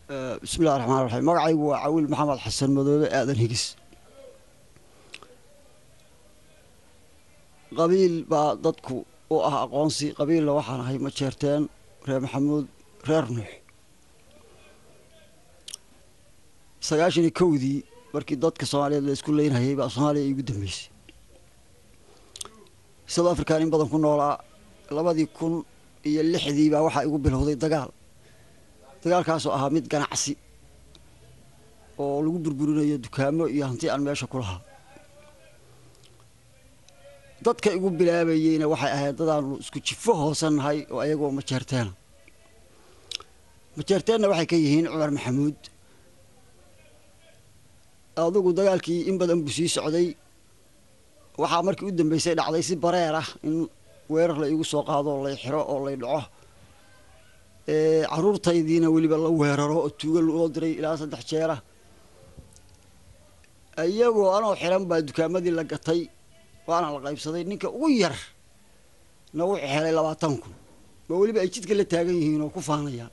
bismillahi raxmaan raxiim magacaygu waa cawiil maxamed xasan madoobe aadan higis qabiil baa dadku u ah aqoonsi qabiilna waxaan ahay ma jeerteen reer maxamuud reer nuux sagaashan iyo kowdii markii dadka soomaaliyeed la isku leynhayay baa soomaaliya iigu dambeysay south african in badan ku noolaa labadii kun iyo lixdii baa waxaa igu bilowday dagaal dagaalkaasoo ahaa mid ganacsi oo lagu burburinayo dukaamo iyo hanti aan meesha ku lahaa dadka igu bilaabayeyna waxay ahayd dadaanu isku jifo hoosannahay oo ayagoo majeerteena majeerteenna waxay ka yihiin cumar maxamuud adugu dagaalkii in badan buu sii socday waxaa markii u dambeysay dhacday si bareer ah in weerar la iigu soo qaado oo lay xiro oo lay dhaco caruurtaydiina weliba la weeraro oo tuuga loo diray ilaa saddex jeera iyagoo anoo xiran baa dukaamadii la gatay waana la qaybsaday ninka ugu yar na wuxuu helay labaatan kun ma weliba ay jidka la taagan yihiin oo ku faanayaan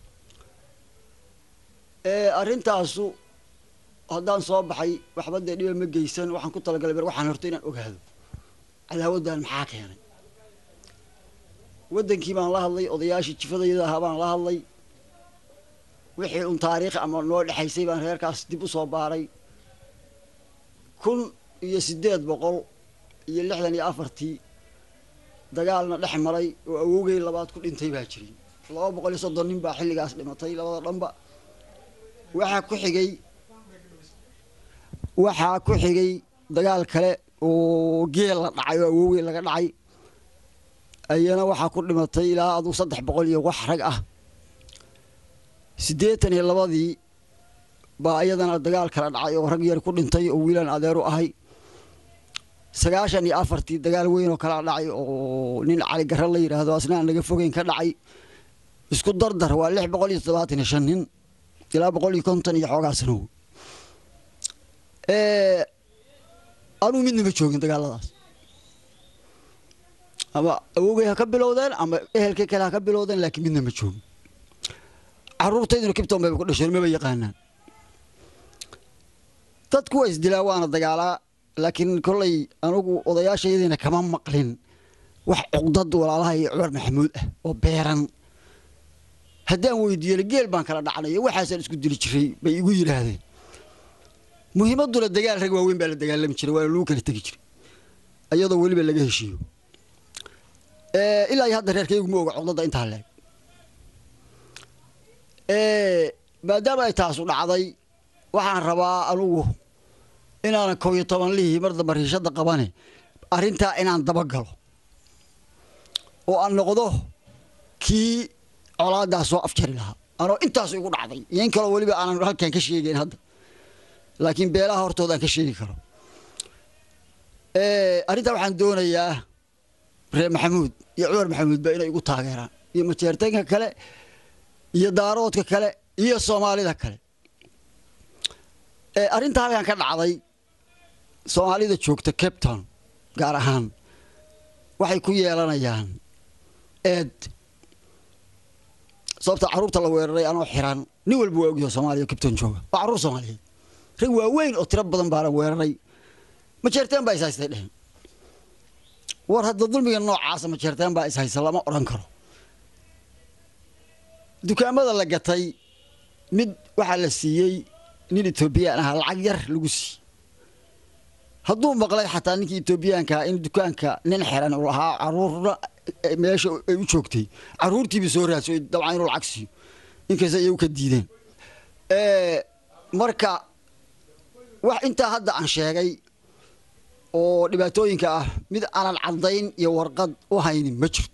arrintaasu haddaan soo baxay waxba dee dhiba ma geysan waxaan ku talagalay ber waxaan horto inaan ogaado cadaawaddan maxaa keenay waddankii baan la hadlay odayaashii jifadayada ahaa baan la hadlay wixii un taariikh ama noo dhexaysay baan reerkaas dib u soo baaray kun iyo siddeed boqol iyo lixdan iyo afartii dagaalna dhex maray oo awowgay labaad ku dhintay baa jiray laba boqol iyo soddon nin baa xilligaas dhimatay labada dhanba waxaa ku xigay waxaa ku xigay dagaal kale oo geel la dhacay oo awowgey laga dhacay ayana waxaa ku dhimatay ilaa aduu saddex boqol iyo wax rag ah siddeetan iyo labadii baa iyadana dagaal kala dhacay oo rag yar ku dhintay oo wiilaan adeeru ahay sagaashan iyo afartii dagaal weyn oo kala dhacay oo nin cali garre la yidhaahdo asna aan naga fogeyn ka dhacay isku dardar waa lix boqol iyo toddobaatan iyo shan nin ilaa boqol iyo konton iyo xoogaa sanow anuu midna ma joogin dagaaladaas ama awowgay ha ka bilowdeen ama ehelkay kale ha ka bilowdeen laakiin midna ma joogin caruurtayduna kibton bayba ku dhasheen maba yaqaanaan dadku waa isdilaa waana dagaalaa laakiin kollay anugu odayaashayadiina kama maqlin wax cuqdad walaalaha iyo cumar maxamuud ah oo beeran haddaan weydiiyele geel baan kala dhacnay waxaasaan isku dili jiray bay igu yidhaahdeen muhiimadduna dagaal rag waaweyn baa la dagaalami jiray waana lagu kala tegi jiray iyadoo weliba laga heshiiyo ilaa iyo hadda reerkaygu ma oga codadda intaa leeg maadaama ay taasu dhacday waxaan rabaa anugu inaanan kow iyo toban lihii mar damba riishadda qabane arrintaa inaan dabagalo oo aan noqdo kii colaaddaa soo afjari lahaa anoo intaasu igu dhacday iyo in kaloo weliba aanan halkan ka sheegeyn hadda laakiin beelaha hortooda aan ka sheegi karo arrintaa waxaan doonayaa reer maxamuud iyo cumar maxamuudba inay igu taageeraan iyo majeertaynka kale iyo daaroodka kale iyo soomaalida kale arrinta halkan ka dhacday soomaalida joogta cape town gaar ahaan waxay ku yeelanayaan eed sababta carruurta la weeraray anoo xiran nin walba waa ogyaho soomaaliya cape town jooga waa carruur soomaaliyeed rag waaweyn oo tiro badan baana weeraray majeerteen baa is haystay dhehen war hadda dulmiga noocaasa majeerteen baa is haysa lama odhan karo dukaamada la gatay mid waxaa la siiyey nin etoobiyaan ahaa lacag yar lagu siiyey hadduu maqlay xataa ninkii etoobiyaankaa in dukaanka nin xiran uu lahaa caruurna meesha ay u joogtay caruurtiiba soo raadso dabcan inuu lacag siiyo inkasta iyagu ka diideen marka wax intaa hadda aan sheegay oo dhibaatooyinka ah mid aanan caddayn iyo warqad u haynin ma jirto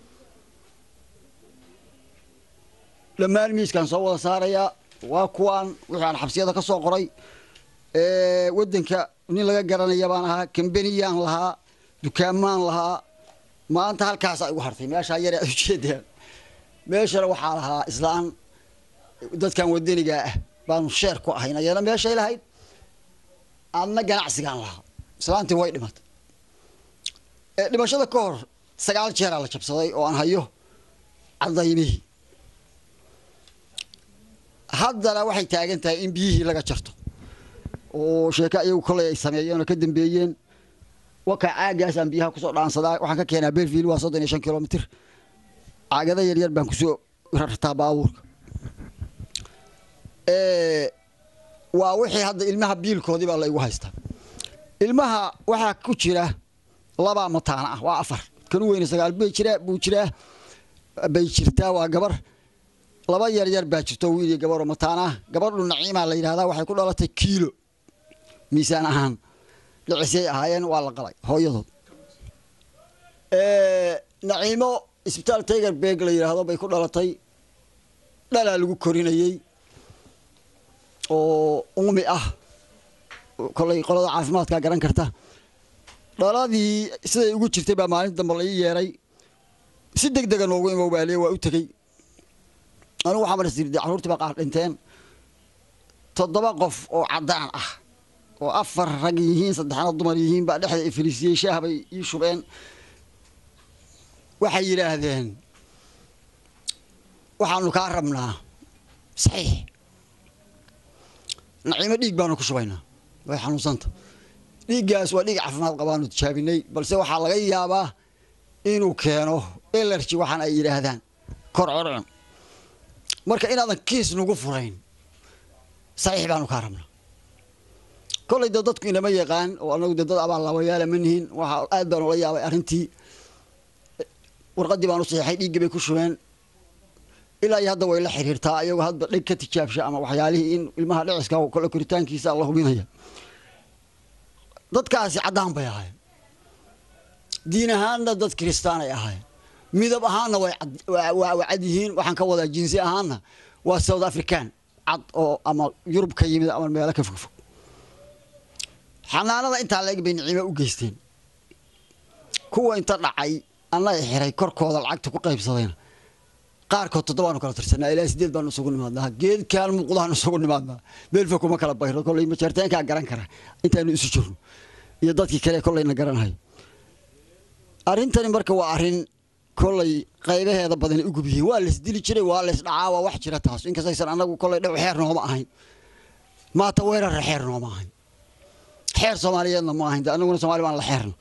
dhammaan miiskaan soo wada saarayaa waa kuwaan wixii aan xabsiyada ka soo qoray waddanka nin laga garanaya baan ahaa kambaniyaan lahaa dukaamaan lahaa maanta halkaasaa igu hartay meeshaa yare aad ujeedaan meeshana waxaa lahaa islaan dadkan wadanigaa ah baanu sheer ku ahayn ayana meeshay lahayd adna ganacsigaan lahaa islaantii way dhimatay dhimashada ka hor sagaal jeeraa la jabsaday oo aan hayo cadaymihii haddana waxay taagan tahay in biyihii laga jarto oo sheeko iyagu koley ay sameeyeen oo ka dambeeyeen wakaa caagaasaan biyaha kusoo dhaansadaa waxaan ka keenaa belville waa soddon iyo shan kilomitr caagada yaryar baan kusoo rartaa baabuurka waa wixii hadda ilmaha biilkoodii baa laygu haystaa ilmaha waxaa ku jira labaa mataana ah waa afar kan u weyne sagaal bay jiraa buu jiraa bay jirtaa waa gabar laba yar yar baa jirto wiil iyo gabaroo mataana ah gabadhu naciimaa la yidhahdaa waxay ku dhalatay kiilo miisaan ahaan dhicisay ahaayeen waa la qalay hooyadood naciimo isbitaal tiger beg la yidhaahdo bay ku dhalatay dhalaa lagu korinayey oo umi ah kolay qolada caafimaadkaa garan karta dhaladii siday ugu jirtay baa maalinta dambe la ii yeeray si deg dega noogu imowbaaliye waa u tegey anigu waxaa marasirday carruurtii baa qaar dhinteen toddoba qof oo caddaan ah oo afar rag yihiin saddexna dumar yihiin baa dhexda ifiliisiyey shaah bay ii shubeen waxay yidhaahdeen waxaanu kaa rabnaa saxiix naciimo dhiig baanu ku shubaynaa way xanuunsanta dhiiggaas waa dhiig caafimaad qabaanu tijaabinay balse waxaa laga yaabaa inuu keeno elerji waxaan ay yidhaahdaan kor corcun marka inaadan kiis nagu furayn saxiix baanu kaa rabnaa kollay dee dadku inama yaqaan oo anagu dee dad abaallaawayaala ma nihin waxaa aad baan ula yaabay arrintii warqaddii baan u saxiixay dhiiggii bay ku shubeen ilaa iyo hadda way la xiriirtaa iyagoo hadba dheg ka tijaabsha ama waxyaalihii in ilmaha dhiciska kole koritaankiisa la hubinaya dadkaasi caddaan bay ahaayeen diin ahaanna dad kiristaan ay ahaayeen midab ahaanna waa cad yihiin waxaan ka wadaa jinsi ahaanna waa south african cad oo ama yurub ka yimid ama meelo ka fogfog xanaanada intaa leeg bay niciimo u geysteen kuwa inta dhacay anna i xiray korkooda lacagta ku qaybsadayna qaarkood toddobaanu kala tirsanaa ilaa sideed baanu isugu nimaadnaa geedkaan muuqdaanu isugu nimaadnaa meelfa kuma kala bayro kolley majeerteenkaa garan kara intaanu isu jirno iyo dadkii kale kollayna garanhayo arrintani marka waa arrin kollay qaybaheeda badani u gub yihiin waa laisdili jiray waa laysdhacaa waa wax jira taas inkastaysan annagu kollay dhow xeer nooma ahayn maata weerarra xeer nooma ahayn xeer soomaaliyeedna ma ahayn de annaguna somaali baan la xeerna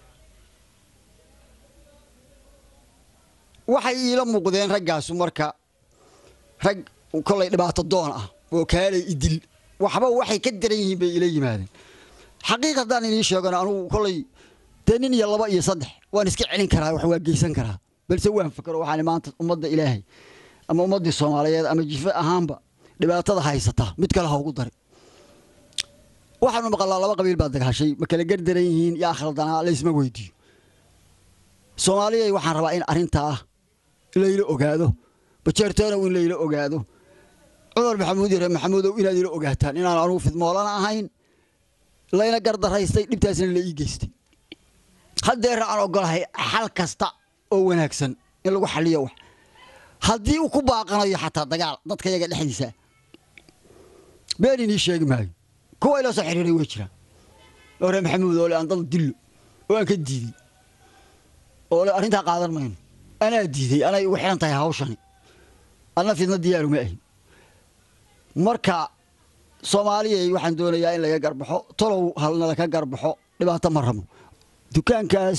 waxay iila muuqdeen raggaasu marka rag kollay dhibaato doon ah oo kaalay idil waxba waxay ka daran yihiin bay ila yimaadeen xaqiiq haddaan inii sheegano anugu kollay dee nin iyo laba iyo saddex waan iska celin karaa wax waa geysan karaa balse waan fakero waxaan maanta ummadda ilaahay ama ummaddii soomaaliyeed ama jife ahaanba dhibaatada haysata mid kale ha ugu dari waxaanu maqalnaa laba qabiil baa dagaashay ma kala gardaran yihiin yaa khaldanaa laysma weydiiyo soomaaliyay waxaan rabaa in arrintaa layla ogaado bajeertoonow in layla ogaado cumar maxamuud yare maxamuudow inaad ila ogaataan inaan anugu fidmoolana ahayn layna gardaraystay dhibtaasna la ii geystay haddeera aan ogolahay xal kasta oo wanaagsan in lagu xaliyo wax haddii uu ku baaqanayo xataa dagaal dadka yaga dhexdiisa been inii sheegi maayo kuwa ila soo xiriiray way jiraan oo reer maxamuud oo le aan dad dillo oo aan ka diiday oo le arrintaa qaadan mayno anaa diiday anay ugu xihan tahay hawshani adna fidna diyaaruma ahin marka soomaaliyay waxaan doonayaa in laga garbaxo tolow halna laka garbaxo dhibaato ma rabo dukaankaas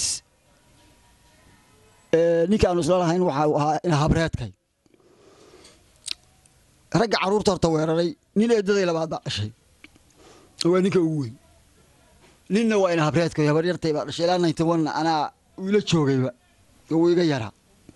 ninkaanu isla lahayn waxa ahaa ina habreedkay ragga carruurta horta weeraray nin eedaday labaad baa dhashay waa ninka ugu weyn ninna waa ina habreedkay habaryartay baa dhashay ilaa ninety one anaa ila joogayba uu iga yaraa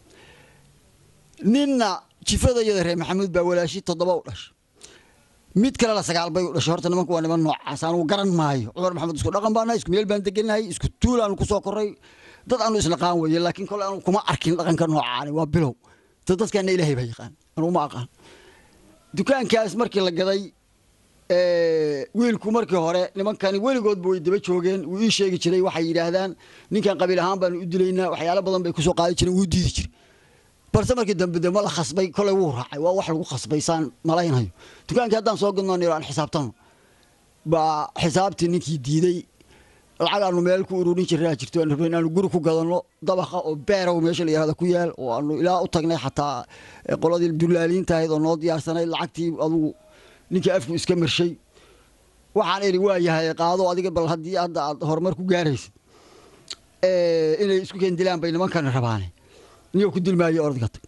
ninna jifadayada reer maxamuud baa walaashi toddoba u dhashay mid kalena sagaal bay u dhashay horta nimanku waa niman noocaas anugu garan maayo cumar maxamed isku dhaqan baanahay isku meel baan degenahay isku tuul aanu kusoo korray dad aanu isnaqaan weeye laakiin kole anugu kuma arkin dhaqanka noocaani waa bilow dad dadkaana ilaahay baa yaqaan anugu ma aqaan dukaankaas markii la gaday wiilku markii hore nimankani weligoodba way daba joogeen wuu ii sheegi jiray waxay yidhaahdaan ninkan qabiil ahaan baanu u dilaynaa waxyaalo badan bay kusoo qaadi jireen wuu diidi jiray balse markii dambe de ma la khasbay koley wuu raacay waa wax lagu khasbay saan malaynayo dukaankii haddaan soo gadno niro aan xisaabtano baa xisaabtii ninkii diiday lacag aanu meel ku ururin jirnaa jirto aan rabnay inaanu guri ku gadanno dabaqa oo beerow meesha la yihahda ku yaal oo aanu ilaa u tagnay xataa qoladii dullaaliinta ahayd oo noo diyaarsanayd lacagtii adugu ninkii afku iska marshay waxaan idhi waa yahay qaado adiga bal haddii hadda aad horumar ku gaaraysid inay isku keen dilaan bay nimankana rabaane niyo ku dilmaayo orodka tag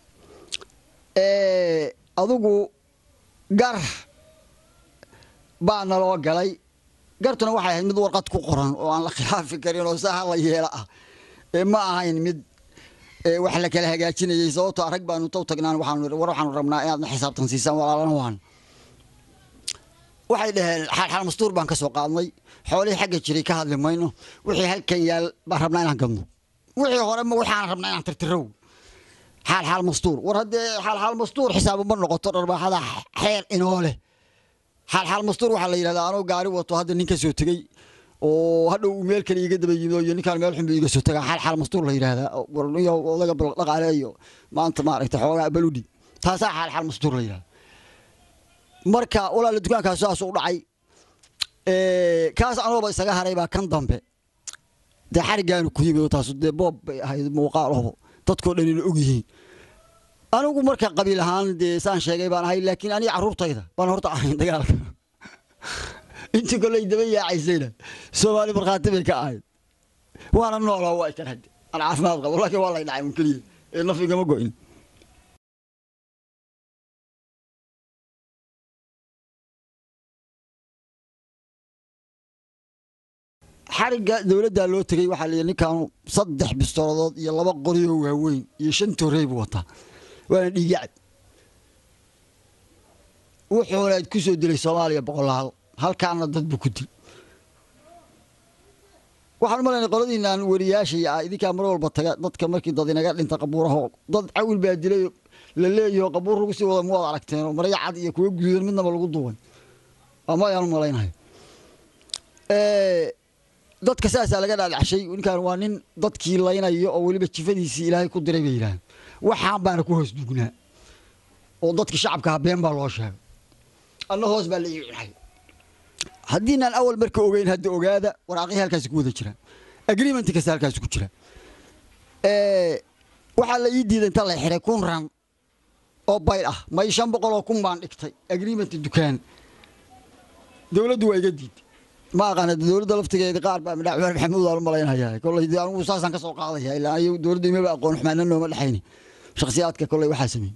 adugu gar baa naloo galay gartuna waxay ahayd mid warqad ku qoran oo aan la khilaafi karin oo saha la yeela ah ee ma ahayn mid wax la kala hagaajinayay sababtoo arag baanu taw tagnaan waxaanu war waxaanu rabnaa inaadna xisaabtan siisaan walaalana waan waxay dhaheen xaalxaal mastuur baan ka soo qaadnay xoolihii xagga jiray ka hadli mayno wixii halkan yaal baan rabnaa inaan gadno wixii hore ma waxaan rabnaa inaan tirtirow xaalxaal mastuur war haddee xaalxaal mastuur xisaabu ma noqoto dharbaaxada xeer inoo leh xaalxaal mastuur waxaa la yidhahdaa anoo gaari wato hadda nin ka soo tegey oo hadhow meel kale iga daba yimid iyo ninkaan meel xun buu iga soo tagaa xaalxaal mastuur la yidhahdaa warniyo odaga dhaqaale iyo maanta maaragtay xoogaa baludhi taasaa xaalxaal mastuur la yidhahdaa marka walaala dukaankaas saas u dhacay kaas anooba isaga haray baa kan dambe dee xarigaanu ku yimid taasu dee boob bay ahayd muuqaaloho dadkoo dhanina og yihiin anigu marka qabiil ahaan dee saan sheegay baan ahay laakiin aniga carruurtayda baan horta ahayn dagaalka intii koley daba yaacaysayna soomaali markhaati bay ka ahayd waana nooloo waa ikan hadde aan caafimaad qabo laakiin waa lay dhacay un keliya ee naf igama go'in xarigga dowladdaa loo tegey waxaa layidhi ninkaanu saddex bistooladood iyo laba qoriyoo waaweyn iyo shan torrey buu wataa waana dhiigyacad wuxuuna ku soo dilay soomaaliya boqolaal halkaana dad buu ku dil waxaan u malaynay qoladiinaan wariyaashay ah idinkaa mar walba taga dadka markii dad inaga dhinta qabuuraho dad cawil baa dilay la leeyaho qabuur lagu sii wada ma wad aragteenoo marya cad iyo kuwa guduudan midnaba lagu duubay ama ayaan u malaynahay dadka saasaa laga dhaadhacshay ninkaan waa nin dadkii laynayo oo weliba jifadiisii ilaahay ku diray bay yidhaaheen waxaan baana ku hoos dugnaa oo dadkii shacabkaha been baa loo sheegay anna hoos baa la ii cunay haddiinaan awal marka ogeyn hadda ogaada waraaqihii halkaasi ku wada jiraan agreement kasta halkaasi ku jira waxaa la ii diiday inta la xiray kun ran oo bayl ah may shan boqol oo kun baan dhigtay agreement dukaan dowladdu waa iga diiday ma aqaana dowladda laftigeeda qaar baa midhac cumar maxamuud aan u malaynayaa kolley dee anigu saasaan ka soo qaadaya ilaa ayagu dowladda imaba aqoon xumaana nooma dhexayni shakhsiyaadka kolley waxaa sameeyey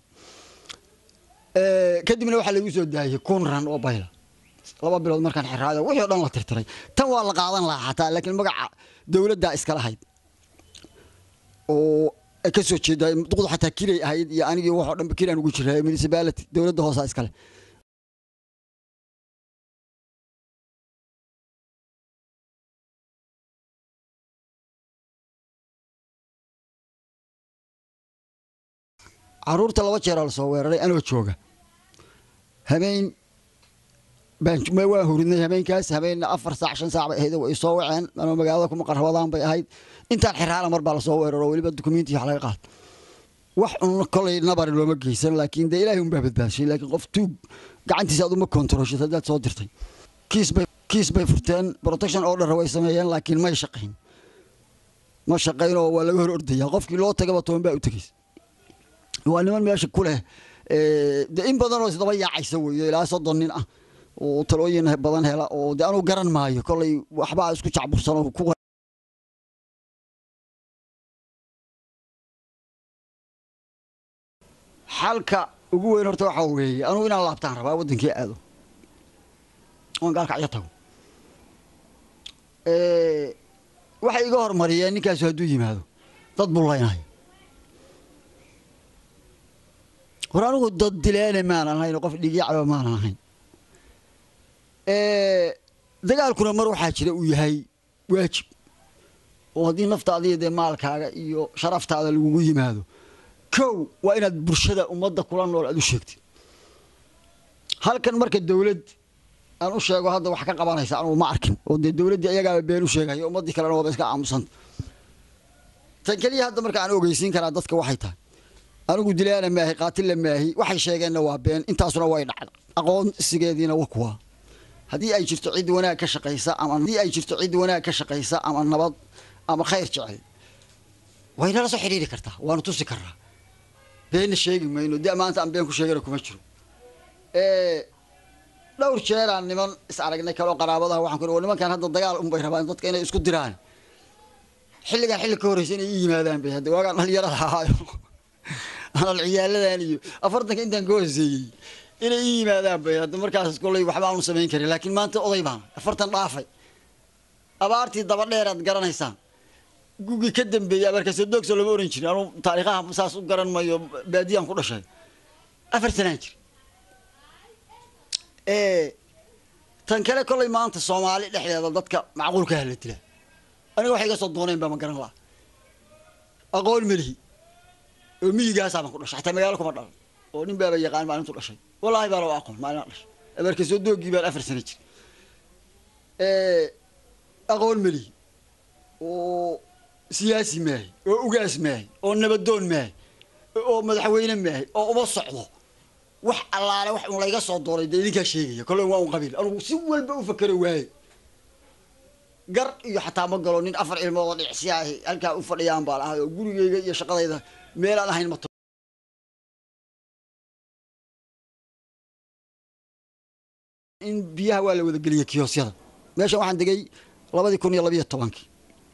kadibna waxaa lagu soo daayay kun ran oo bayla laba bilood markaan xiraayo wixii o dhan la tirtiray tan waa la qaadan lahaa xataa laakiin magaca dowladdaa iskala hayd oo ka soo jeeda duqdu xataa kiray ahayd iyo anigii waxoo dhan kiraan ugu jiraa municipality dowladda hoosaa iskale caruurta laba jeeraa lasoo weeraray anoo jooga habeen waa hurinay habeenkaas habeenna afar saac shan saac bay ahayd way soo waceen anoo magaalada ku maqan rabadaan bay ahayd intaan xiraala mar baa lasoo weeraro weliba dukumenti wax laga qaad wax un kolay nabari looma geysan laakiin dee ilaahay unbaa badbaashay laakiin qof tuug gacantiisa aad uma kontaroshid haddaad soo dirtay kiis bay furteen protection order way sameeyeen laakiin may shaqayn ma shaqaynoo waa laga hor ordaya qofkii loo tagaba toban baa u tegeysa waa niman meesha ku leh de in badanoo isdaba yaacaysa weeye ilaa soddon nin ah oo talooyin badan hela oo de anuu garan maayo kolay waxbaa isku jacbursan oo ku xalka ugu weyn horta waxaa weeye anugu inaan laabtaan rabaa waddankii aado oon gaalkacyo tago waxay iga hormariyeen ninkaasu hadduu yimaado dad buu laynayo hor anigu dad dileene maanan ahayn oo qof dhigyacba maanan ahayn dagaalkuna mar waxaa jira uu yahay waajib oo haddii naftaada iyo dee maalkaaga iyo sharaftaada lagugu yimaado kow waa inaad bulshada ummadda kula nool aad u sheegtid halkan marka dawlad aan u sheego hadda wax ka qabanaysa anugu ma arkin oo dee dawladdii ayagaaba been u sheegaya ummaddii kalena waaba iska aamusanta tan keliya hadda marka aan ogeysiin karaa dadka waxay tahay anigu dilaana maahi qaatilla maahi waxay sheegeenna waa been intaasuna way dhacda aqoonsigeediina wa kuwa haddii ay jirto cid wanaag ka shaqaysa ama haddii ay jirto cid wanaag ka shaqaysa ama nabad ama khayr jecel waynala soo xidhiiri kartaa waanu tusi karnaa beenna sheegi mayno dee maanta aan been ku sheegana kuma jiro dhowr jeeraan niman is aragnay kaloo qaraabadaha waxaan ku ihi nimankan hadda dagaal unbay rabaan dadka inay isku diraan xilligan xilli ka horreysa inay ii yimaadaan bay hadda waagaan dhalinyarada ahaayo anal ciyaaladan iyo afartanka intaan ka hooseeyey inay ii yimaadaan bay hadda markaas kolley waxba aanu samayn karin laakiin maanta oday baan afartan dhaafay abaartii daba dheer aad garanaysaan gugii ka dambeeyey abaarkase doogso lama oran jirin anuu taariikhaha saas u garan mayo baadiyaan ku dhashay afar sanaan jir tan kale kolley maanta soomaali dhexdeeda dadka macquulka hala dila aniga waxay iga soo dooneen baa ma garan laha aqoon melihi oo miyigaasaa baan ku dhashay xataa magaalo kuma dhalan oo nin baaba yaqaan maalintu dhashay wallaahi baa loo aqoon maalin dhashay abaarka soo doogii baan afar sano jir aqoon melihi oo siyaasi maahay oo ugaas maahay oo nabadoon maahay oo madaxweyne maahay oo uma socdo wax allaale wax un layga soo dooray dee idinkaa sheegaya kolley waa un qabiil anugu si walba u fakero waaye gar iyo xataa ma galo nin afar ilmood oo dhicsi ahi halkaa u fadhiyaan baan ahay oo gurigeyga iyo shaqadayda meelaan ahayn ma in biyaha waa la wada geliyay kiyoosyada meeshan waxaan degay labadii kun iyo labiyo tobankii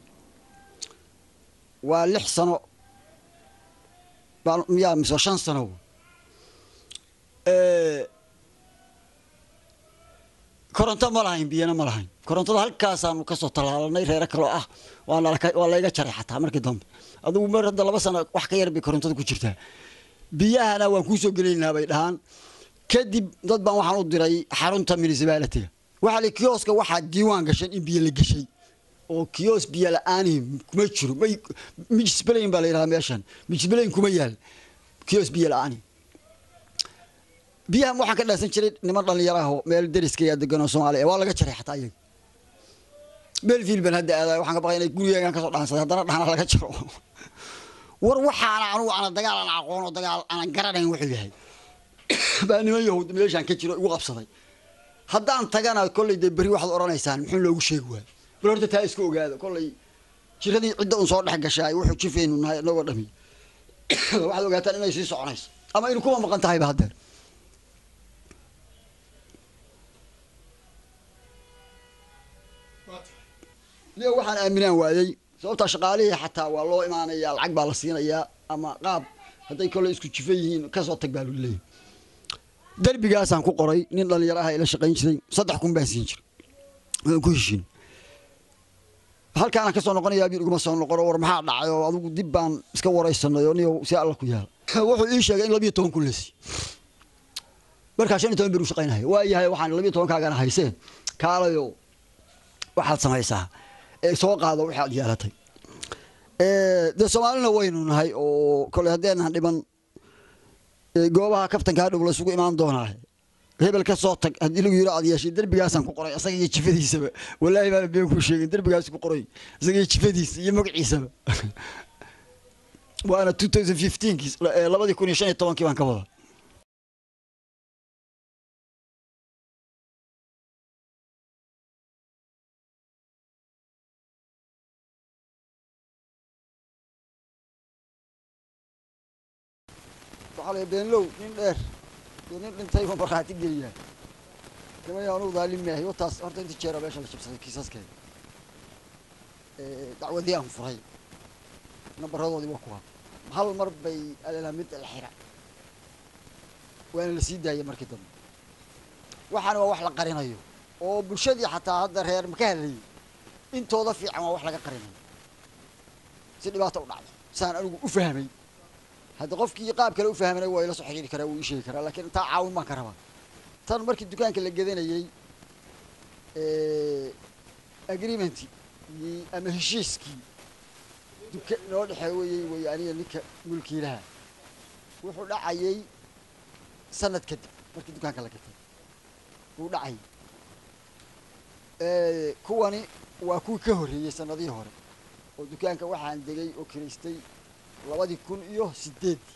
waa lix sano baan miyaa mise shan sano koronto ma lahayn biyana ma lahayn korontada halkaasaanu kasoo tallaalanay reero kaloo ah waa layga jaray xataa markii dambe adugu mar hadda laba sano wax ka yar bay korontada ku jirtaa biyahana waan kuusoo gelaynaa bay dhahaan kadib dad baan waxaan u diray xarunta municipalitiga waxaa li kioska waxaa diiwaan gashan in biyo la geshay oo kios biyo la-aani kuma jiro mijsbalayn baa la yidhahdaa meeshan mijsbalayn kuma yaal kios biyo la-aani biyahan waxaan ka dhaasan jiray niman dhallinyaraho meel deriskayaa deganoo soomaaliya waa laga jaray xataa iyaga belfield baan hadda aadaay waxaan ka baqay inay gurigeygaan kasoo dhaansaday haddana dhahna laga jaro war waxaana anugu ana dagaal aan aqoon oo dagaal aanan garanayn wuxuu yahay baa niman yahuud meeshaan ka jiro igu qabsaday haddaan tagana kolley dee berri waxaad odhanaysaan muxuu loogu sheegi waay bal horta taa iska ogaada kolley jiradii cidda un soo dhex gashaay wuxuu jifaynu nahay inagoo dhami waxaad ogaataan inay sii soconayso ama inu kuma maqan tahayba haddeer niyo waxaan aaminaan waayey sababtaa shaqaalihii xataa waa loo imaanayaa lacag baa la siinayaa ama qaab hadday kolley isku jifa yihiin kasoo tag baa lu leeyahy derbigaasaan ku qoray nin dhallinyaraha ila shaqayn jiray saddex kun baan siin jiray waan ku heshiin halkaana kasoo noqonayaa bir iguma soo noqono war maxaa dhacay oo adigu dib baan iska waraysanay oo niyo si alla ku yaala wuxuu ii sheegay in labiyo toban kun lesi markaa shan iyo toban bir u shaqaynaya waa yahay waxaan labiyo tobankaagana hayseen kaalayo waxaad samaysaa soo qaado waxaad yeelatay dee soomaalina waynu nahay oo kole haddeenan dhiban goobaha kaftankaa dhow laysugu imaan doonaa hebel ka soo tag haddii lagu yiro aad yeeshay derbigaasaan ku qoray isaga iyo jifadiisaba wallaahi baana been kuu sheegin derbigaas ku qoray isaga iyo jifadiisa iyo magaciisaba waana two thousand fifteenkii labadii kun iyo shan iyo tobankii baan ka wada waxaa la beenlow nin dheer iyo nin dhintay buu markhaati geliyaa nimaya anugu daalim maahay wataas horta inta jeera meesha la jabsaday kiisaskeeda dacwadii aan furay nambaradoodii waa kuwa hal mar bay alelaa mid la xira waana la sii daayay markii dambe waxaana waa wax la qarinayo oo bulshadii xataa hadda reer maka hadlayay intooda fiican waa wax laga qarinayo si dhibaata u dhacdo saan anigu u fahmay hadda qofkii qaab kale u fahmanay waa ila soo xiriiri karaa wuu ii sheegi karaa laakiin intaa caawin baan ka rabaa tan markii dukaanka la gedanayey agreementii ama heshiiskii duka noo dhexeeyey wey aniga ninka mulkiilaha wuxuu dhacayay sanad kadib markii dukaanka la gatay wuu dhacayay kuwani waa kuwii ka horreeyey sanadihii hore oo dukaanka waxaan degay oo kiraystay labadii kun iyo sideeddii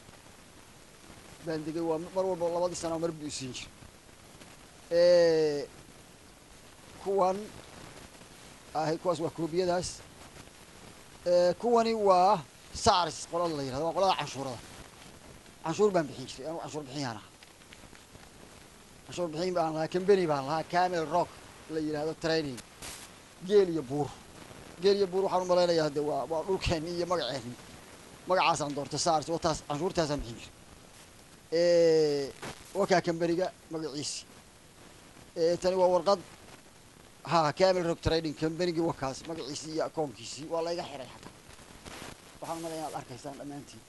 baan degay waa mar walba labadii sano mar buu isiin jiray kuwan ahay kuwaas waa koobiyadaas kuwani waa sars qolada la yirahdo waa qolada canshuurada canshuur baan bixin jiray anigu canshuur bixiyaan ahaa canshuur bixin baan lahaa kambeni baan lahaa camel rock la yidhahdo training geel iyo buur geel iyo buur waxaan u malaynayaa de waa waa dhulkeeni iyo magaceeni magacaasaan doortay sars wataas canshuurtaasaan bixin jiray wakaa kambeniga magaciisi tani waa warqad ha camel rock trading kambenigii wakaas magaciisii iyo akoonkiisii waa layga xiray xataa waxaan malaya inaad arkaysaan dhammaantiin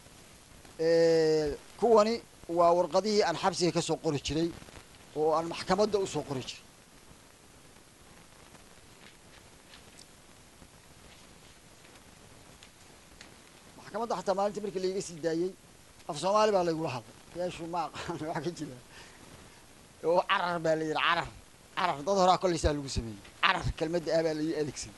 kuwani waa warqadihii aan xabsiga ka soo qori jiray oo aan maxkamadda usoo qori jiray maxkamadda xataa maalintii markii laiga sii daayey af soomaali baa laygula hadlay yeeshu ma aqaan wax ka jira oo carar baa la yidhi carar carar dad horaa kolleysaa lagu sameeyey carar kelmadda ah baa lai adeegsan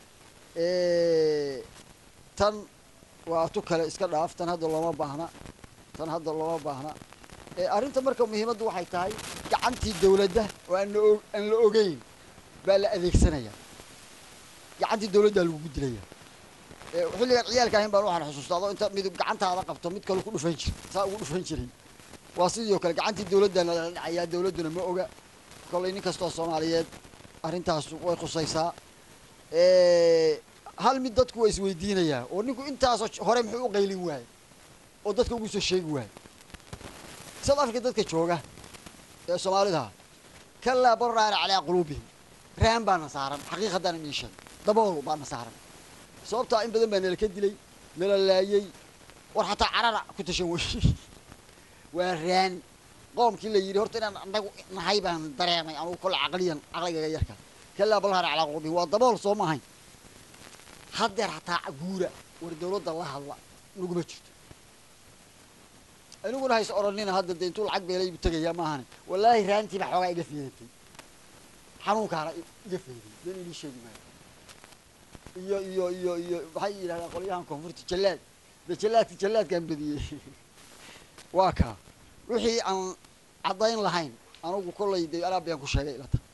tan waa tu kale iska dhaaf tan hadda looma baahna tan hadda looma baahna arrinta marka muhiimaddu waxay tahay gacantii dawladda oo aan la o aan la ogeyn baa la adeegsanaya gacantii dawladdaa lagugu dilaya xilligaan ciyaalka ahayn baan waxaan xusuustaa adoo inta midub gacantaada qabto mid kale ku dhufan jir saa ugu dhufan jiray waa sidii o kale gacantii dawladdaana la dhacayaa dawladduna ma oga kollay nin kastoo soomaaliyeed arrintaas way khusaysaa hal mid dadku waa isweydiinayaa oo ninku intaasoo hore muxuu u qaylin waayey oo dadka ugu soo sheegi waayey south africa dadka jooga ee soomaalidaha kalaa baraana calaa quluubihim raan baana saaran xaqiiq haddaan inii sheeg dabool baana saaran sababtaa in badan baa nala ka dilay nala laayey war xataa carara ku tashan wey waa raan qoomkii la yidhi horta inaan anagu nahay baan dareemay anugu kolle caqliyan caqligaga yarka kalaa balraana calaa quluubihim waa dabool soo maahayn haddeer hataa guura war dawladda la hadla naguma jirto aniguna hays odhanina hadda dee intuu lacag beelay bu tegayaa maahane wallaahi raantii baa xoogaa iga feedatay xanuunkaana iga feeday been inii sheegi maayo iyo iyo iyo iyo maxay yidhahdaan qolyahan koonfurta jallaad de jallaadka jallaadkaan badiyey waa kaa wixii aan caddayn lahayn anugu kollay dee alaab bayaan ku sheegay ilata